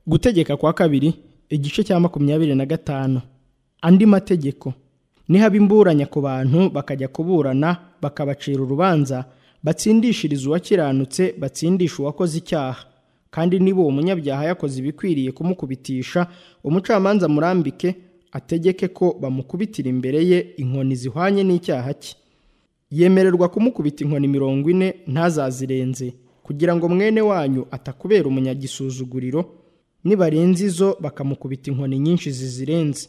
gutegeka kwa kabiri igice cya makumyabiri na gatanu andi mategeko nihaba imburanya ku bantu bakajya kuburana bakabacira urubanza batsindishiriza uwakiranutse batsindisha uwakoze icyaha kandi niba uwo munyabyaha yakoze ibikwiriye kumukubitisha umucamanza murambike ategeke ko bamukubitira imbere ye inkoni zihwanye n'icyaha cye yemererwa kumukubita inkoni mirongo ine ntazazirenze kugira ngo mwene wanyu atakubera umunyagisuzuguriro nibarenza izo bakamukubita inkoni nyinshi zizirenze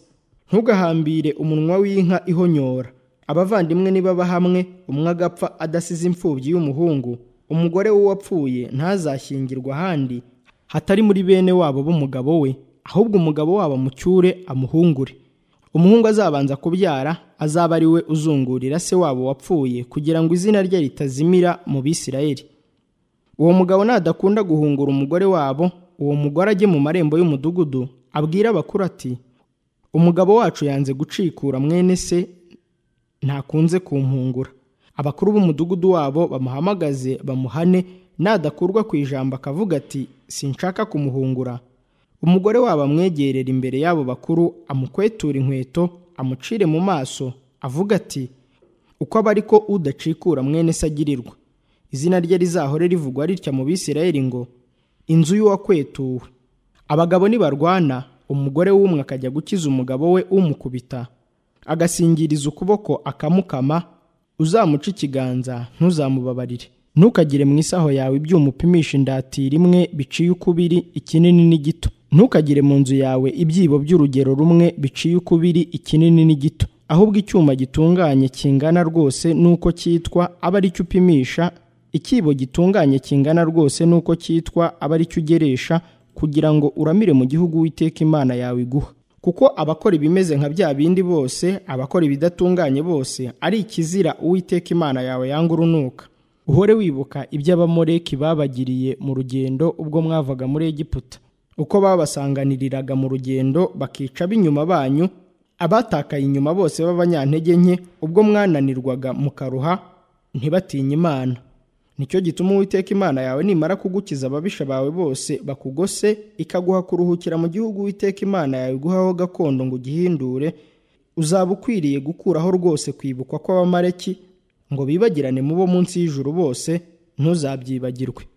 ntugahambire umunwa w'inka ihonyora abavandimwe nibaba hamwe umwe agapfa adasize imfubyi y'umuhungu umugore w'uwapfuye ntazashyingirwa ahandi hatari muri bene wabo b'umugabo we ahubwo umugabo wabo amucyure amuhungure umuhungu azabanza kubyara azaba ari we uzungurira se wabo wapfuye kugira ngo izina rye ritazimira mu bisirayeli uwo mugabo nadakunda guhungura umugore wabo uwo mugore ajye mu marembo y'umudugudu abwira abakuru ati umugabo wacu yanze gucikura mwene se ntakunze kumpungura abakuru b'umudugudu wabo bamuhamagaze bamuhane nadakurwa ku ijambo akavuga ati sinshaka kumuhungura umugore wabo amwegerera imbere y'abo bakuru amukwetura inkweto amucire mu maso avuga ati uko aba ariko udacikura mwene se agirirwa izina rye rizahore rivugwa ritya mu bisirayeli ngo inzu y'uwakwetuwe abagabo nibarwana umugore w'umwe akajya gukiza umugabo we umukubita agasingiriza ukuboko akamukama uzamuca ikiganza ntuzamubabarire ntukagire mu isaho yawe ibyuma upimisha indatira imwe biciye ukubiri ikinini n'igito ntukagire mu nzu yawe ibyibo by'urugero rumwe biciye ukubiri ikinini n'igito ahubwo icyuma gitunganye kingana rwose n'uko cyitwa aba ari cyo upimisha ikibo gitunganye kingana rwose n'uko cyitwa aba ari cyo ugeresha kugira ngo uramire mu gihugu witeka imana yawe iguha kuko abakora ibimeze nka bya bindi bose abakora ibidatunganye bose ari ikizira uwiteka imana yawe yanga urunuka uhore wibuka iby'abamoreki babagiriye mu rugendo ubwo mwavaga muri egiputa uko babasanganiriraga mu rugendo bakica b'inyuma banyu abatakaye inyuma bose b'abanyantege nke ubwo mwananirwaga mukaruha ntibatinye imana nicyo gituma uwiteka imana yawe nimara kugukiza ababisha bawe bose bakugose ikaguha kuruhukira mu gihugu uwiteka imana yawe iguhaho gakondo ngo ugihindure uzaba ukwiriye gukuraho rwose kwibukwa kw'abamareki ngo bibagirane mu bo munsi y'ijuru bose ntuzabyibagirwe